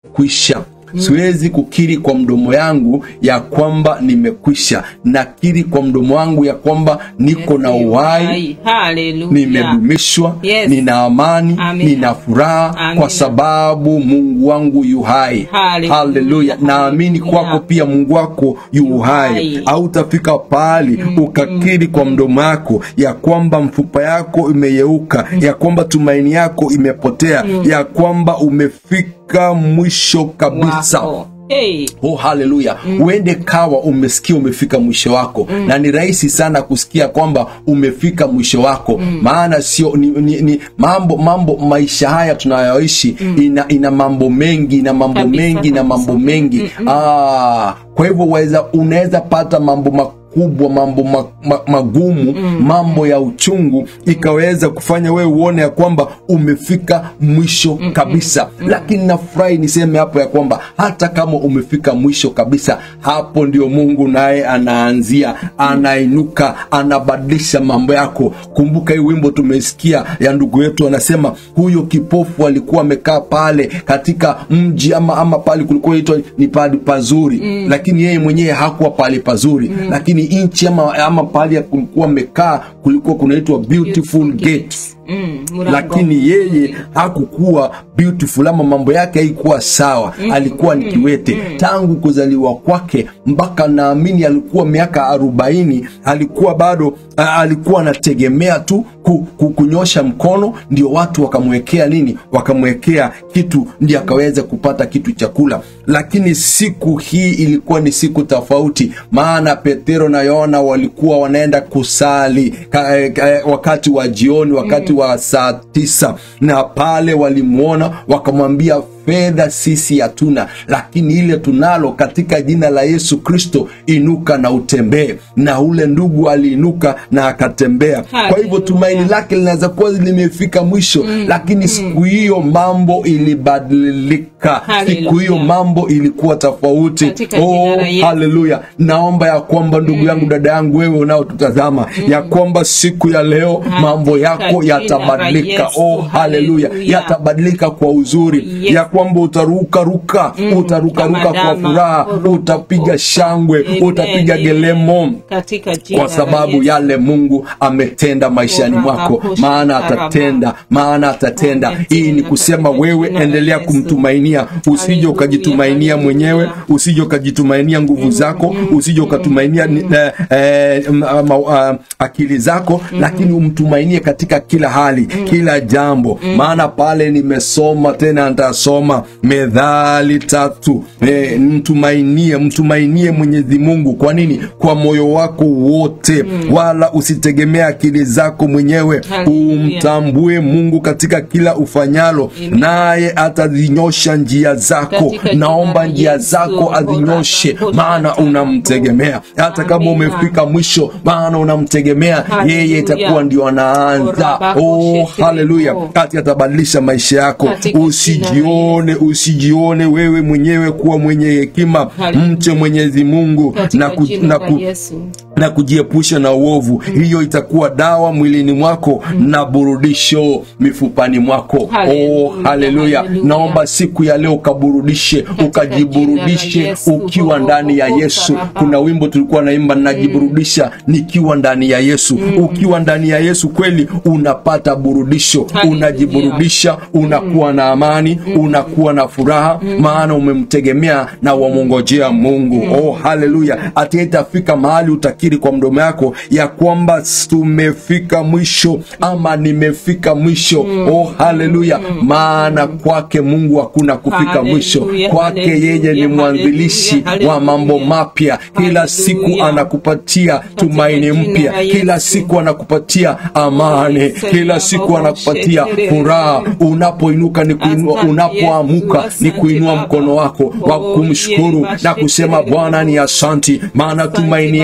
nimekwisha siwezi kukiri kwa mdomo yangu ya kwamba nimekwisha nakiri kwa mdomo wangu ya kwamba niko na uhai Haleluya. nimedumishwa Yes. nina amani Amina. nina furaha Amina. kwa sababu mungu wangu yu hai Hallelujah. haleluya naamini Hallelujah. kwako pia mungu wako yu hai hai. hautafika pahali ukakiri kwa mdomo yako ya kwamba mfupa yako imeyeuka ya kwamba tumaini yako imepotea ya kwamba umefika mwisho kabisa Wako. Hey. oh haleluya uende kawa umesikia umefika mwisho wako na ni rahisi sana kusikia kwamba umefika mwisho wako maana sio ni, ni, ni mambo mambo maisha haya tunayoishi ina, ina mambo mengi ina mambo Kabisa, mengi na kabisa. mambo mengi ah, kwa hivyo waweza unaweza pata mambo makubwa mambo ma, ma, magumu mambo ya uchungu ikaweza kufanya wewe uone ya kwamba umefika mwisho kabisa lakini nafurahi niseme hapo ya kwamba hata kama umefika mwisho kabisa hapo ndio mungu naye anaanzia anainuka anabadilisha mambo yako kumbuka hii wimbo tumesikia ya ndugu yetu anasema huyo kipofu alikuwa amekaa pale katika mji ama ama pale kulikuwa itwa ni pahali pazuri mm. lakini yeye mwenyewe hakuwa pahali pazuri mm. lakini nchi ama, ama pahali kulikuwa amekaa kulikuwa kunaitwa beautiful gate Mm, mlango. lakini yeye hakukuwa beautiful ama mambo yake haikuwa sawa alikuwa ni kiwete tangu kuzaliwa kwake mpaka naamini alikuwa miaka arobaini alikuwa bado a, alikuwa anategemea tu ku, ku, kunyosha mkono ndio watu wakamwekea nini wakamwekea kitu ndio akaweza kupata kitu chakula lakini siku hii ilikuwa ni siku tofauti maana petero na yohana walikuwa wanaenda kusali ka, eh, ka, eh, wakati wa jioni wakati wa saa tisa na pale walimwona wakamwambia fedha sisi hatuna lakini ile tunalo katika jina la yesu kristo inuka na utembee na ule ndugu aliinuka na akatembea kwa hivyo Hallelujah. tumaini lake linaweza kuwa limefika mwisho lakini siku hiyo mambo ilibadilika siku hiyo Hallelujah. mambo ilikuwa tofauti Katika jina la Yesu. haleluya naomba ya kwamba ndugu yangu dada yangu wewe unaotutazama ya kwamba siku ya leo mambo yako Katika jina la yatabadilika Yesu. oh haleluya Hallelujah. yatabadilika kwa uzuri Yes. ya kwamba utarukaruka utarukaruka Kama kwa dama, furaha kuruka, utapiga shangwe Amen. utapiga gelemo Katika jina kwa la sababu Yesu. yale mungu ametenda maishani mwako maana atatenda maana atatenda hii ni kusema wewe endelea kumtumainia usije ukajitumainia mwenyewe usije ukajitumainia nguvu zako usije ukatumainia ni- eh, eh, m- ma- ah, akili zako lakini umtumainie katika kila hali kila jambo maana pale nimesoma tena nitasoma medhali tatu eh, mtumainie mtumainie mwenyezi mungu kwa nini kwa moyo wako wote wala usitegemea akili zako mwenyewe Hallelujah. umtambue mungu katika kila ufanyalo naye atazinyosha njia zako Katika jina naomba la njia Yesu, zako azinyoshe Bwana, maana Bwana, unamtegemea hata kama Amina. umefika mwisho maana unamtegemea Hallelujah. yeye itakuwa ndio anaanza Bora, oh, bako, haleluya shekero. kati atabadilisha maisha yako Katika jina la usijione usijione wewe mwenyewe kuwa mwenye hekima Hallelujah. mche mwenyezi mungu Katika na, ku, jina na, la ku, Yesu. na kujiepusha na uovu hiyo itakuwa dawa mwilini mwako na burudisho mifupani mwako Hallelujah, oh, haleluya hallelujah. naomba siku ya leo ukaburudishe ukajiburudishe jina la Yesu. ukiwa ndani ya yesu kuna wimbo tulikuwa naimba najiburudisha nikiwa ndani ya yesu ukiwa ndani ya yesu kweli unapata burudisho Hallelujah. unajiburudisha unakuwa na amani unakuwa na furaha maana umemtegemea na wamwongojea mungu oh haleluya hati itafika mahali utakiri kwa mdomo yako ya kwamba tumefika mwisho ama nimefika mwisho oh haleluya maana kwake mungu hakuna kufika mwisho Hallelujah, kwake yeye ni hallelujah, mwanzilishi hallelujah, wa mambo mapya kila siku Hallelujah. anakupatia tumaini jina mpya la kila Yesu. siku anakupatia amani kila siku anakupatia furaha unapoinuka ni kuinua Asante unapoamuka Yesu, ni asante kuinua Baba. mkono wako wa Oh, kumshukuru yes, na kusema bwana ni asanti maana tumaini yangu yote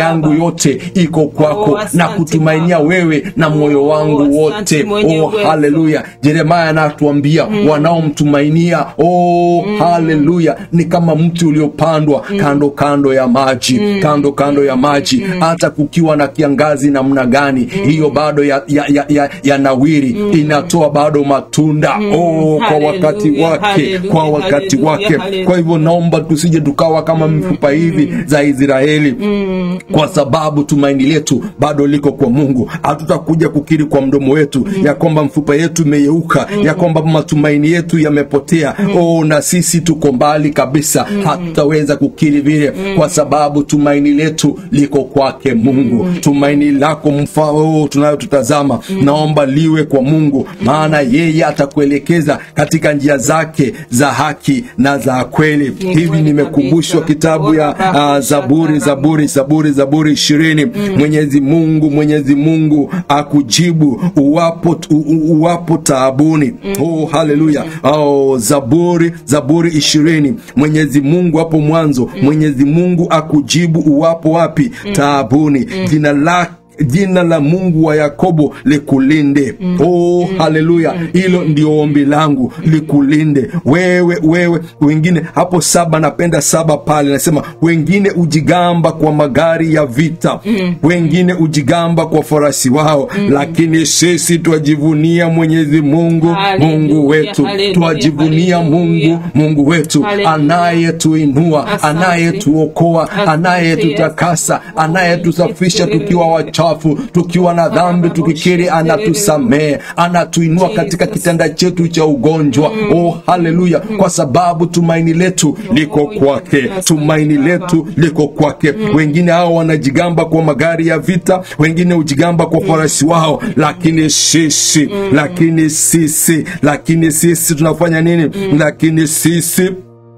yote iko kwako Oh, asante na kutumainia Baba. wewe na moyo Oh, wangu asante wote mwenye oh, uwezo. haleluya jeremaya anatuambia wanaomtumainia oh, haleluya ni kama mti uliopandwa kando kando ya maji kando kando ya maji hata kukiwa na kiangazi namna gani hiyo bado ya, ya, ya, ya, ya nawiri inatoa bado matunda oh, kwa wakati Haleluya, wake haleluya, kwa wakati haleluya, wake haleluya. kwa hivyo naomba tusije tukawa kama mifupa hivi za israeli kwa sababu tumaini letu bado liko kwa mungu hatutakuja kukiri kwa mdomo wetu ya kwamba mfupa yetu imeyeuka ya kwamba matumaini yetu yamepotea oh, na sisi tuko mbali kabisa hatutaweza kukiri vile kwa sababu tumaini letu liko kwake mungu tumaini lako mfao tunayotutazama naomba liwe kwa mungu maana yeye atakuelekeza katika njia zake za haki na za kweli hivi kweli nimekumbushwa kabisa. kitabu ya uh, zaburi zaburi zaburi zaburi ishirini mwenyezi mungu mwenyezi mungu akujibu uwapo, u, u, uwapo taabuni oh, haleluya oh, zaburi zaburi ishirini mwenyezi mungu hapo mwanzo mwenyezi mungu akujibu uwapo wapi taabuni jina lake jina la mungu wa yakobo likulinde oh haleluya hilo ndio ombi langu likulinde wewe wewe wengine hapo saba napenda saba pale nasema wengine ujigamba kwa magari ya vita wengine ujigamba kwa farasi wao lakini sisi twajivunia mwenyezi mungu Haleluya, mungu wetu haleluya, twajivunia haleluya. mungu mungu wetu Haleluya. anayetuinua Asante. anayetuokoa Asante, anayetutakasa Yesu. anayetusafisha tukiwa wachafu tukiwa na dhambi tukikiri anatusamehe anatuinua katika kitanda chetu cha ugonjwa oh haleluya kwa sababu tumaini letu liko kwake tumaini letu liko kwake wengine hao wanajigamba kwa magari ya vita wengine hujigamba kwa farasi wao lakini sisi lakini sisi lakini sisi tunafanya nini lakini sisi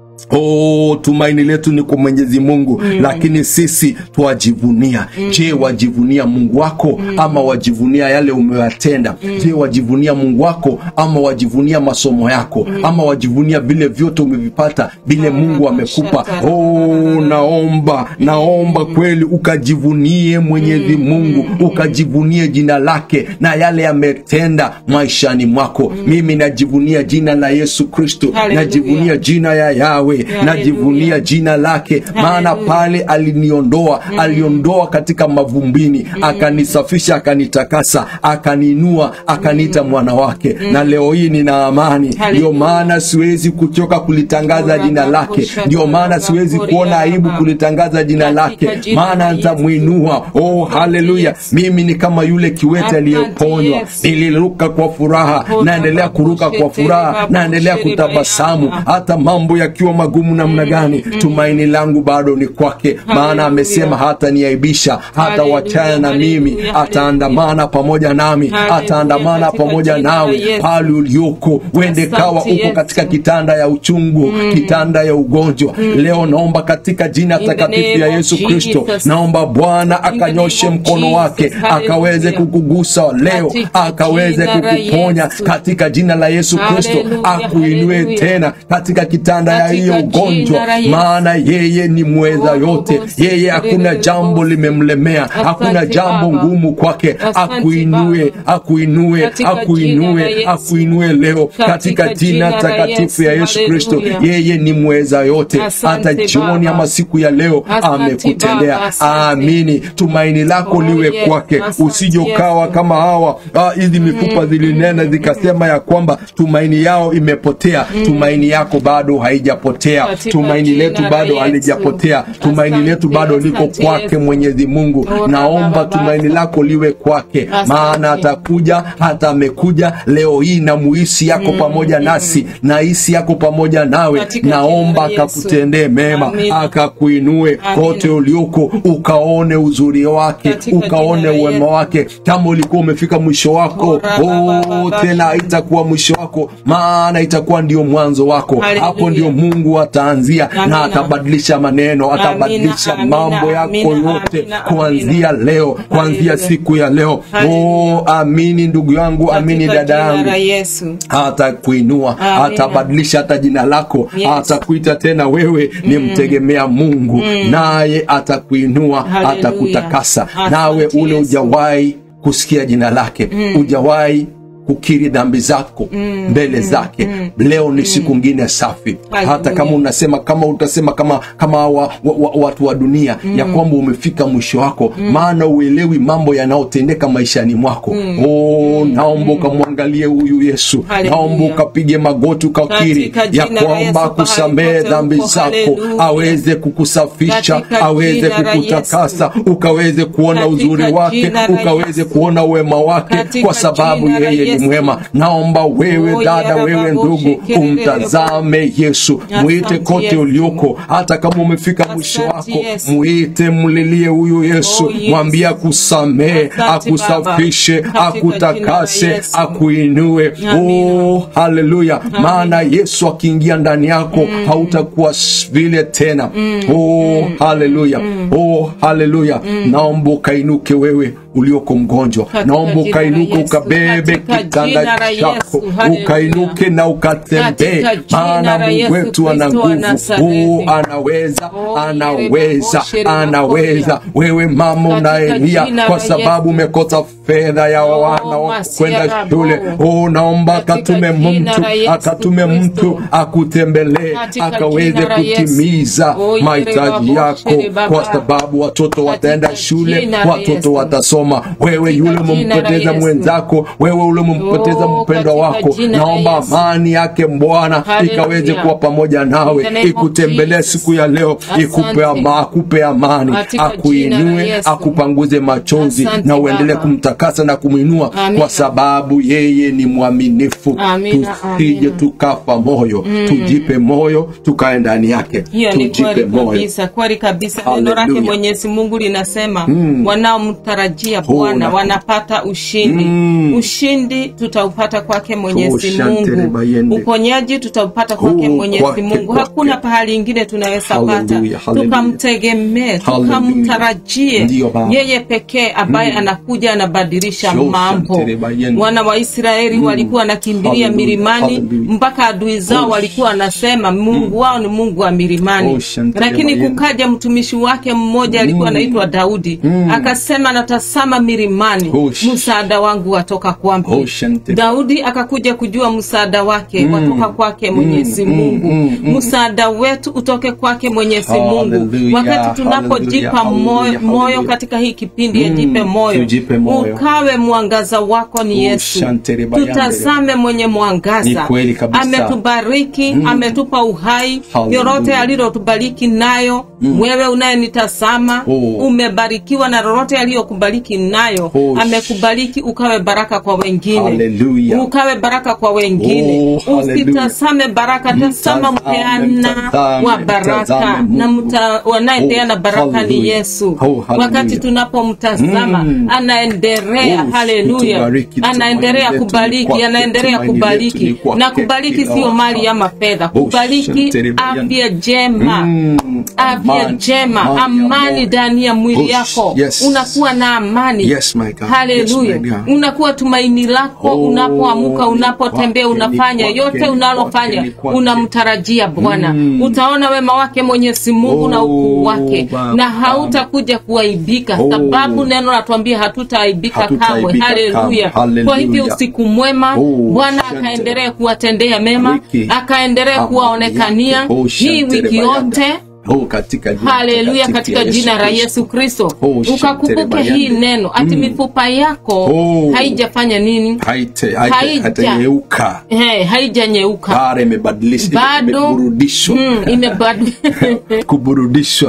Oh, tumaini letu ni kwa Mwenyezi Mungu mm. Lakini sisi twajivunia mm. Je, wajivunia Mungu wako mm. ama wajivunia yale umewatenda mm. Je, wajivunia Mungu wako ama wajivunia masomo yako mm. ama wajivunia vile vyote umevipata vile Mungu amekupa? Oh, naomba naomba kweli ukajivunie Mwenyezi Mungu ukajivunie jina lake na yale yametenda maishani mwako. Mimi najivunia jina la Yesu Kristo, Hallelujah. najivunia jina ya Yawe, najivunia jina lake, maana Hallelujah. pale aliniondoa, aliondoa katika mavumbini, akanisafisha, akanitakasa, akaniinua, akaniita mwana wake, na leo hii nina amani. Ndio Hallelujah. maana siwezi kuchoka kulitangaza jina lake, ndio maana siwezi kuona aibu kulitangaza jina lake, Katika jina maana la Yesu. nitamwinua. Oh, haleluya! Mimi ni kama yule kiwete Asante aliyeponywa, Yesu. niliruka kwa furaha, naendelea kuruka kwa furaha, naendelea kutabasamu hata mambo yakiwa magumu namna gani. Tumaini langu bado ni kwake, maana Hallelujah. amesema hata niaibisha, hata Hallelujah, wachana na mimi, hallelujah, ataandamana pamoja nami, Hallelujah, ataandamana katika pamoja jina la nawe Yesu. pale ulioko. Wende Asante kawa uko Yesu. katika kitanda ya uchungu, kitanda ya ugonjwa. Leo naomba katika jina In the takatifu ya name of Yesu Kristo, Jesus. naomba Bwana In the akanyoshe name of mkono Jesus. wake akaweze Hallelujah. kukugusa leo, Katika akaweze jina la kukuponya Yesu. katika jina la Yesu Kristo, Hallelujah, akuinue hallelujah. tena katika kitanda ya Katika hiyo ugonjwa, jina la Yesu. maana yeye ni mweza Oh, yote. oh, Yeye hakuna jambo limemlemea, hakuna Asante jambo Baba. ngumu kwake. Asante Akuinue, Baba. akuinue, Katika jina la akuinue, Yesu. akuinue leo katika Katika jina jina la takatifu ya Yesu Yesu. Kristo. Hallelujah. Yeye ni mweza yote, Asante hata jioni Baba. ama siku ya leo Asante amekutendea. Baba, asante. Amini, tumaini lako Oh, liwe yes. kwake, Asante, usije ukawa Yesu. kama hawa ah, hizi mifupa zilinena zikasema ya kwamba tumaini yao imepotea. Tumaini yako bado haijapotea, Katika tumaini jina letu la bado Yesu. halijapotea, tumaini Asante, letu bado liko asante, kwake Yesu. Mwenyezi Mungu. Oh, Naomba Baba, tumaini Baba. lako liwe kwake, Asante. maana atakuja, hata amekuja leo hii na muhisi yako pamoja nasi na hisi yako pamoja nawe. Katika Naomba jina la Yesu. akakutendee mema, Amina. akakuinue Amina. kote ulioko, ukaone uzuri wake, Katika ukaone jina la uwema Yesu. wake. Kama ulikuwa umefika mwisho wako, Oh, Baba, oh, Baba, tena haitakuwa mwisho wako, maana itakuwa ndio mwanzo wako. Hallelujah. Hapo ndio Mungu mungu ataanzia Amina. na atabadilisha maneno atabadilisha amina, mambo yako amina, yote amina, kuanzia leo kuanzia Hallelujah. siku ya leo Hallelujah. oh, amini ndugu yangu amini Katika dada jina yangu la Yesu. atakuinua Amina. atabadilisha hata jina lako Yes. atakuita tena wewe ni mtegemea mungu naye atakuinua Hallelujah. atakutakasa Asante nawe ule Yesu. ujawahi kusikia jina lake ujawahi kukiri dhambi zako mbele zake leo ni siku ngine safi hata Hallelujah. kama unasema kama utasema kama kama wa, wa, wa, watu wa dunia ya kwamba umefika mwisho wako maana uelewi mambo yanayotendeka maishani mwako oh, naomba ukamwangalie huyu yesu Hallelujah. naomba ukapige magoti ukakiri Katika ya jina la kwamba Yesu, akusamehe pahali pote dhambi uko. zako Hallelujah. aweze kukusafisha Katika aweze jina la kukutakasa ukaweze kuona Katika uzuri wake jina la ukaweze Yesu. kuona uwema wake Katika kwa sababu jina la yeye ni Yesu. mwema naomba wewe Oh, dada yara wewe babo, ndugu shekerere, umtazame yesu mwite Asante kote Yesu. ulioko hata kama umefika mwisho Asante wako Yesu. mwite mlilie huyu yesu Oh, Yesu. mwambie akusamehe Asante akusafishe Baba. Katika akutakase jina la Yesu. akuinue Amina. oh, haleluya maana yesu akiingia ndani yako hautakuwa s- vile tena oh, haleluya oh, haleluya naomba ukainuke wewe ulioko mgonjwa Katika naomba jina la ukainuke Yesu. ukabebe Katika kitanda jina la chako Yesu. Haleluya. ukainuke na ukatembee Katika jina maana la mungu Yesu wetu ana Kristo wa nguvu Nazareti. oh, anaweza Oh, anaweza shiri babo, anaweza wewe mama Katika unaelia jina kwa la sababu Yesu. umekosa fedha ya Oh, wana wa masia kwenda rabo. shule oh, naomba Katika akatume jina mtu la Yesu akatume Kristo. mtu akutembelee Katika akaweze jina la Yesu. kutimiza Oh, yere mahitaji babo, yako shiri baba. kwa sababu watoto wataenda shule jina la watoto Yesu. watasoma wewe Katika yule jina la umempoteza Yesu. mwenzako wewe ule umempoteza Oh, mpendwa katika wako jina la naomba Yesu. amani yake bwana Hallelujah. ikaweze kuwa pamoja nawe In the name of ikutembelee Jesus. siku ya leo ikupe Asante. ama, akupe amani Katika jina la akuinue Yesu. akupanguze machozi Asante na uendelee Baba. kumtakasa na kumwinua Amina. kwa sababu yeye ni mwaminifu Amina, tusije amina. tukafa moyo tujipe moyo tukae ndani yake hiyo ni tujipe kweli moyo kabisa kweli kabisa neno Hallelujah. lake mwenyezi mungu linasema wanaomtarajia bwana na- wanapata ushindi Mm. ushindi tutaupata kwake mwenyezi Toshantere mungu bayende. uponyaji tutaupata kwake Oh, mwenyezi kwake, mungu kwake. hakuna pahali ingine tunaweza pata Hallelujah, hallelujah. tukamtegemee Hallelujah. tukamtarajie Ndiyo, Baba. yeye pekee ambaye anakuja anabadilisha Toshantere mambo bayende. wana wa israeli walikuwa wanakimbilia Hallelujah, milimani hallelujah. mpaka adui zao Oh, walikuwa wanasema mungu wao ni mungu wa milimani Oh, shantere lakini bayende. kukaja mtumishi wake mmoja alikuwa anaitwa daudi akasema natasama milimani Oh, sh- msaada wangu watoka kwampi Oh, shantere. daudi akakuja kujua msaada wake watoka kwake mwenyezi mm, mungu mm, mm. msaada wetu utoke kwake mwenyezi mungu Hallelujah, wakati tunapojipa hallelujah, moyo, hallelujah, moyo hallelujah. katika hii kipindi Mm, yajipe moyo tujipe moyo. ukawe mwangaza wako ni Oh, yesu shantere bayande. tutazame mwenye Ni mwangaza kweli kabisa. ametubariki ametupa uhai Hallelujah. lolote alilotubariki nayo wewe unayenitazama Oh. umebarikiwa na lolote aliyokubariki nayo Oh, amekubariki ukawe baraka kwa wengine Hallelujah. ukawe baraka kwa wengine Oh, hallelujah. usitazame baraka tazama Mtazame, mpeana mtazame, wa baraka mtazame na Mungu. mta- wanayepeana Oh, baraka ni hallelujah. yesu Oh, hallelujah. wakati tunapomtazama Mm. anaendelea Oh, haleluya tubariki, anaendelea tumaini letu ni kubariki kwake, anaendelea tumaini letu kubariki ni kwake na kubariki kila sio mali wakati. ama fedha Oh, kubariki shantere bayande. afya njema Mm, afya amani, njema amani ya amani moyo. ndani ya mwili Oh, yako yes. unakuwa na amani Yes, my God. haleluya Yes, my God. unakuwa tumaini lako Oh, unapoamuka ni unapotembea kwake, ni unafanya kwake, yote ni unalofanya kwake, ni kwake. unamtarajia bwana Mm. utaona wema wake mwenyezi mungu na Oh, ukuu wake Baba. na hautakuja kuaibika Oh. sababu neno natuambia hatutaaibika kamwe Hatutaaibika haleluya kamwe. kwa hivyo Hallelujah. usiku mwema Oh, bwana shante. akaendelee kuwatendea mema Bariki. akaendelee Amani kuwaonekania yake. Oh, hii shante wiki rebayanda. yote Oh, katika jina haleluya takatifu katika ya jina la Kristo. yesu kristo Oh, ukakumbuke shantere hii bayande. neno ati Mm. mifupa yako Oh. haijafanya nini Haite- haite- Haija. haitanyeuka hey, haijanyeuka bara imebadilisha bado imeburudishwa mm, imebadu kuburudishwa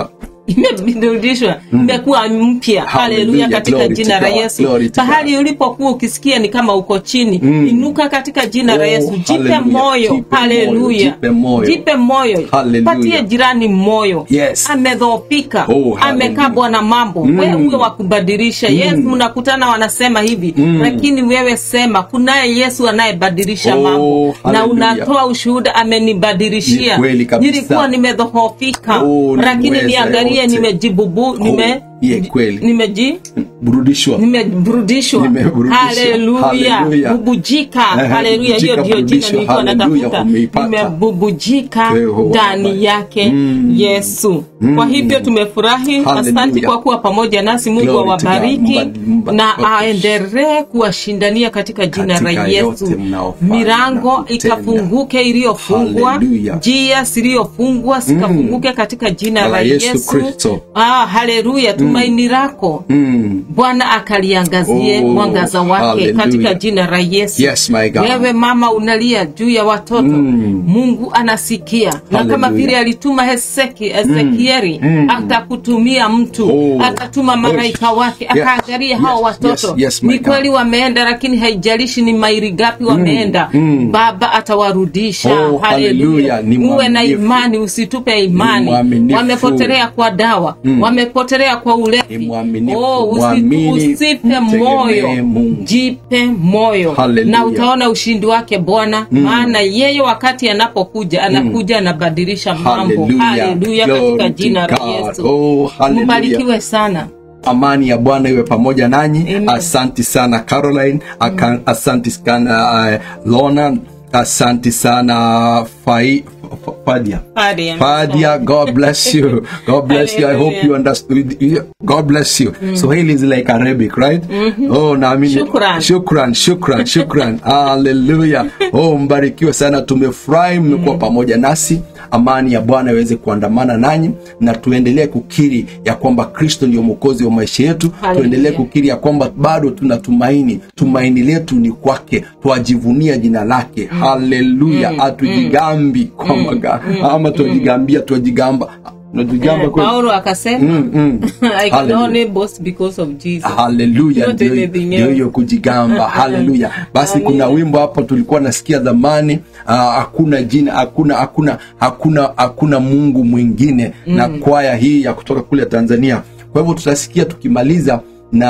imerudishwa imekuwa mpya haleluya Hallelujah. katika Glory jina to la God. yesu Glory to pahali ulipokuwa ukisikia ni kama uko chini inuka katika jina la Oh, yesu jipe hallelujah. moyo Jipe haleluya moyo, jipe moyo. jipe moyo Hallelujah. patie jirani moyo Yes. amedhoofika Oh, hallelujah. amekaa bwana mambo wewe uwe wa kubadilisha yes mnakutana wanasema hivi lakini wewe sema kunaye yesu anayebadilisha Oh, mambo na hallelujah. unatoa ushuhuda amenibadilishia Ni kweli kabisa. nilikuwa nimedhoofika Oh, lakini nimeweza niangalie yote. nimejibubu nime ye kweli. nimeji burudishwa nimeburudishwa Nimeburudishwa. haleluya Haleluya. bubujika Eh, haleluya hiyo bubujika, ndio jina burudishwa. nilikuwa Haleluya, natafuta umeipata. nimebubujika Yehova. ndani yake yesu kwa hivyo tumefurahi Haleluya. asante kwa kuwa pamoja nasi mungu Glory to God. awabariki Mba- mba- na mba- aendelee kuwashindania katika jina la Katika yesu yote mnaofanya milango na kutenda. ikafunguke iliyofungwa Haleluya. njia ziliyofungwa zikafunguke katika jina La la Yesu yesu Kristo. ah, haleluya tumaini lako Mm. bwana akaliangazie Oh, mwangaza wake hallelujah. katika jina la yesu Yes, my God. wewe mama unalia juu ya watoto Mm. mungu anasikia na kama Hallelujah. vile alituma Heseki, ezekieli atakutumia mtu Oh. atatuma malaika wake Yes. akaangalia hao Yes, watoto yes, yes, my ni kweli God. wameenda lakini haijalishi ni maili gapi wameenda mm. baba atawarudisha Oh, hallelujah. Ni uwe na mwaminifu. imani usitupe Ni imani mwaminifu. wamepotelea kwa dawa wamepotelea kwa Ni ulevi mwaminifu. oh, usi- Mwamini, usife mtegemee moyo Mungu. jipe moyo Hallelujah. na utaona ushindi wake bwana maana yeye wakati anapokuja anakuja anabadilisha mambo Hallelujah. haleluya Glory katika to jina la God. yesu Oh, hallelujah. mbarikiwe sana amani ya bwana iwe pamoja nanyi Amen. asanti sana caroline Aka, asanti sana uh, lona asanti sana Fai, F- Fadia Fadia. Fadia, God bless you. God bless you. I hope Hallelujah. you understood. God bless you. Swahili is like Arabic, right? Oh, naamini. Shukran. Shukran, shukran, shukran. Hallelujah. Oh, mbarikiwe sana. Tumefurahi mmekuwa pamoja nasi. Amani ya Bwana iweze kuandamana nanyi na tuendelee kukiri ya kwamba Kristo ndio mwokozi wa maisha yetu. Hallelujah. Tuendelee kukiri ya kwamba bado tuna tumaini. Tumaini letu ni kwake. Twajivunia jina lake. Haleluya. Hatujigambi kwa maga ama twajigambia twajigamba. Tunajigamba Eh, kweli. paulo akasema Mm, mm. i can Hallelujah. only boast because of jesus haleluya Yote ndio anything ndio else. hiyo kujigamba haleluya basi Amina. kuna wimbo hapo tulikuwa nasikia zamani ah, hakuna jina hakuna hakuna hakuna hakuna mungu mwingine na kwaya hii ya kutoka kule tanzania kwa hivyo tutasikia tukimaliza na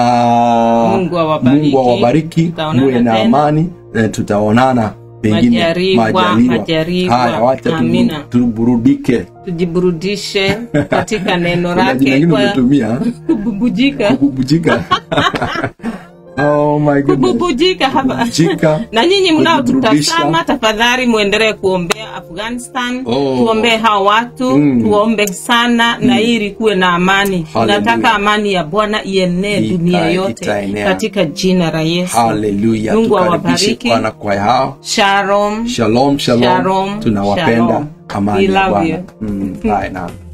Mungu awabariki. Mungu awabariki Tutaonana muwe na tena. amani eh, tutaonana pengine Majaliwa, majaliwa. haya wacha tu- Amina. tuburudike tujiburudishe katika neno kuna jina lake lingine kwa umetumia kububujika kububujika oh my goodness kububujika hapa kububujika na nyinyi mnaotutazama kujiburudisha. tafadhali mwendelee kuombea afghanistan Oh. tuombee hawa watu Mm. tuombe sana na ili kuwe na amani Hallelujah. tunataka amani ya bwana ienee Ita- dunia yote itaenea. katika jina la yesu haleluya mungu tukaribishe awabariki bwana kwa hao shalom shalom shalom Shalom, tunawapenda shalom. amani We ya love bwana you. Mm, bye now